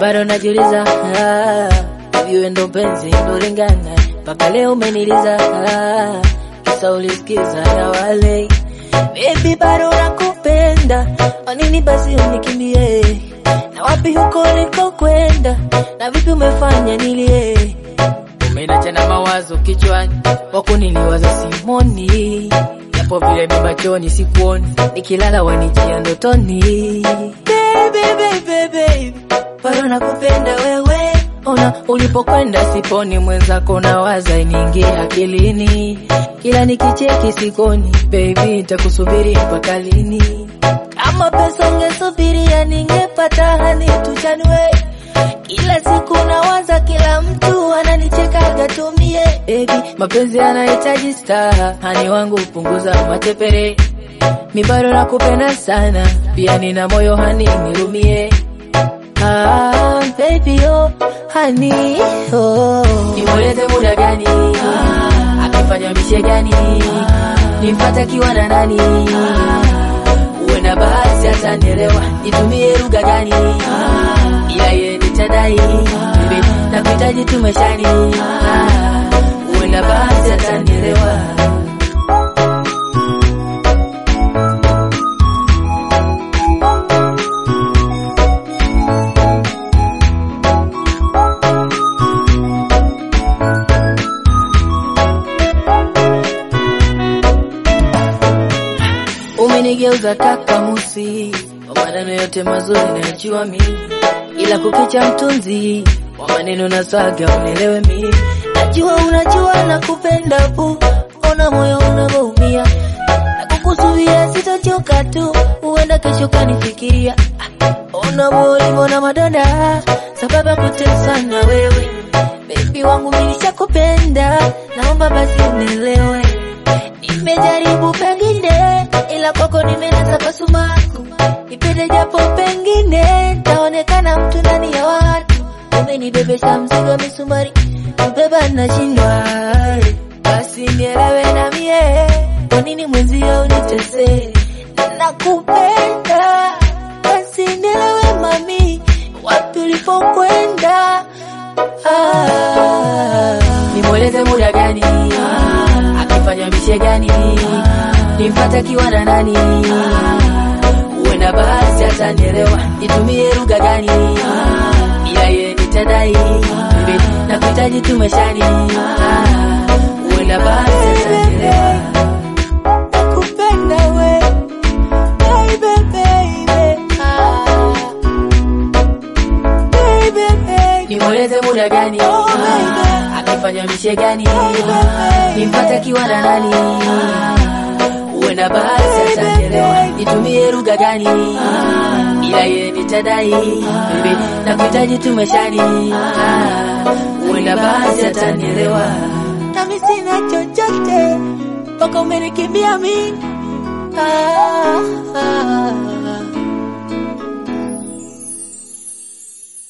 bado najiuliza ah, hivi wewe ndo penzi ndo lingana mpaka leo umeniliza ah, kisa ulisikiza ya wale Baby bado nakupenda, kwa nini basi unikimbie? Na wapi huko ulikokwenda, na vipi umefanya nilie? Umenacha na mawazo kichwani, wako niliwaza simoni, japo vile mibachoni sikuoni, nikilala wanijia ndotoni. Baby, baby, baby, bado nakupenda wewe Ona ulipokwenda siponi, mwenzako nawaza iniingie akilini, kila nikicheki sikoni. Baby, nitakusubiri mpaka lini? Kama pesa ungesubiria ningepata, hani tuchanue. Kila siku nawaza, kila mtu ananicheka gatumie. Baby, mapenzi yanahitaji staha, hani wangu punguza matepere. Mi bado nakupenda sana, pia nina moyo hani nirumie. Ah, baby oh, honey oh. Nimweleze muda gani? Ah, akifanya mishe gani? Nimpata kiwa na nani? Uenda bahati atanielewa, nitumie lugha gani? Ila yeye nitadai, baby, nakuhitaji tumeshani. Ah, Uenda bahati atanielewa Umenigeuza kakamusi kwa maneno yote mazuri nayajua mimi, ila kukicha mtunzi wa maneno na swaga unielewe mimi. Najua unajua nakupenda bu, ona moyo unavyoumia na kukusudia, sitochoka tu, huenda kesho kanifikiria. Ah, Ona moyo na madonda sababu ya kuteswa na wewe, baby wangu mimi nishakupenda, naomba basi unielewe. Nimejaribu pengine, ila kwako nimenasa pasumaku. Nipende japo pengine, taonekana mtu ndani ya watu. Umenibebesha mzigo wa misumari, kubeba nashindwa. Basi nielewe na mie, kwa nini mwenzio unitese? Nakupenda, basi nielewe mami, wapi ulipokwenda. Ah, nimweleze muda gani? Ah, akifanya mishe gani? Nimpata kiwa na nani? Uenda bahati atanielewa, nitumie lugha gani? Ila yeye nitadai, baby, nakuhitaji tumeshani. Ah, Uenda bahati atanielewa nakupenda we baby baby ah baby baby nimweleze muda gani Ah, akifanya mishe gani nimpata kiwa na nani uenda bahati atanielewa nitumie lugha gani ila yeye nitadai baby nakuhitaji tumeshani Ah, uenda bahati atanielewa nami sina chochote mpaka umenikimbia mimi ah, ah.